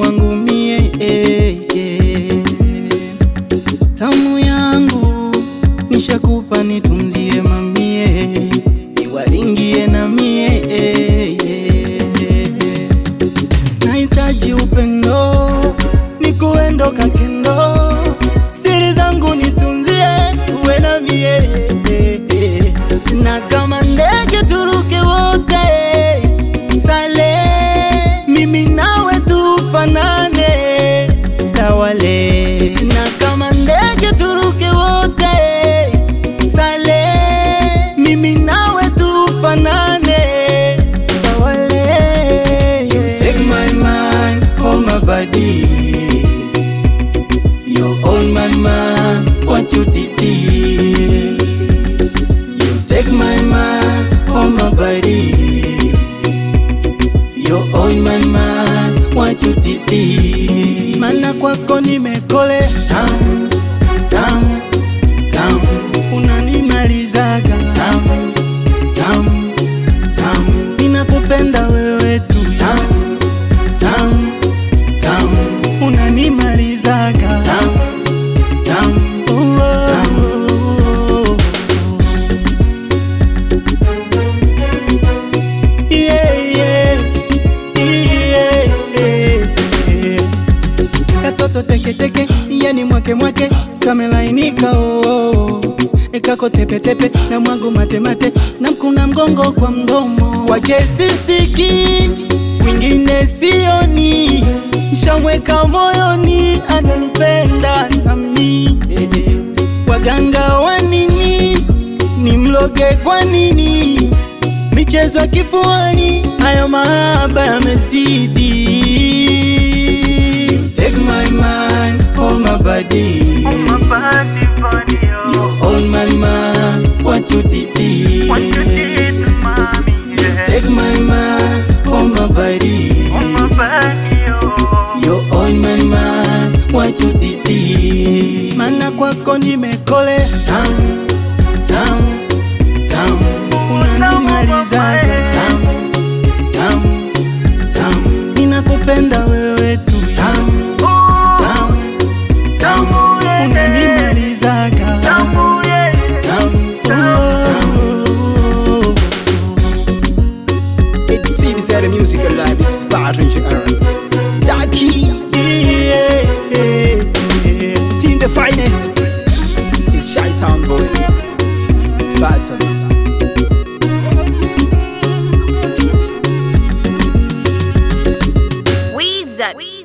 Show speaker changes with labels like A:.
A: utamu wangu mie eh, eh. tamu yangu nishakupa nitunzie mamie niwaringie na mie eh, eh. nahitaji upendo nikuendo kakendo siri zangu nitunzie uwe na mie na kama ndege turuke wote sale mimi nawe tufanane sawale na kama ndege turuke wote sale mimi nawe tufanane sawale take my mind hold my body you hold my mind what you did you take my mind hold my body you hold my mind what you did mana kwako nimekole tamu tamu tamu unanimalizaga tamu tamu tamu ninakupenda wewe tu tamu tamu tamu unanimalizaga tamu tamu oh, oh, oh. Yeah, yeah, yeah, yeah. katoto teketeke yani mwake mwake kamelainika oo ekako tepetepe na mwangu matemate na mkuna mgongo kwa mdomo wake sistiki mwingine sioni shamweka moyoni ananipenda nami eh, eh. waganga wa nini ni mloge kwa nini michezo ya kifuani haya mahaba yamezidi take my mind hold my body you hold my mind what you did take my mind hold my body you hold my mind what you did mana kwako nimekole tamu tamu tamu unanimalizaga tamu tamu tamu ninakupenda wewe tu tamu tamu tamu unanimalizaga tamu tamu oh.
B: It's CBC Music Alive. This is Patron Aaron. Daki,
A: Yeah, yeah, yeah.
B: Steam the finest. It's Shy Town Boy. Patron.
C: Weezer.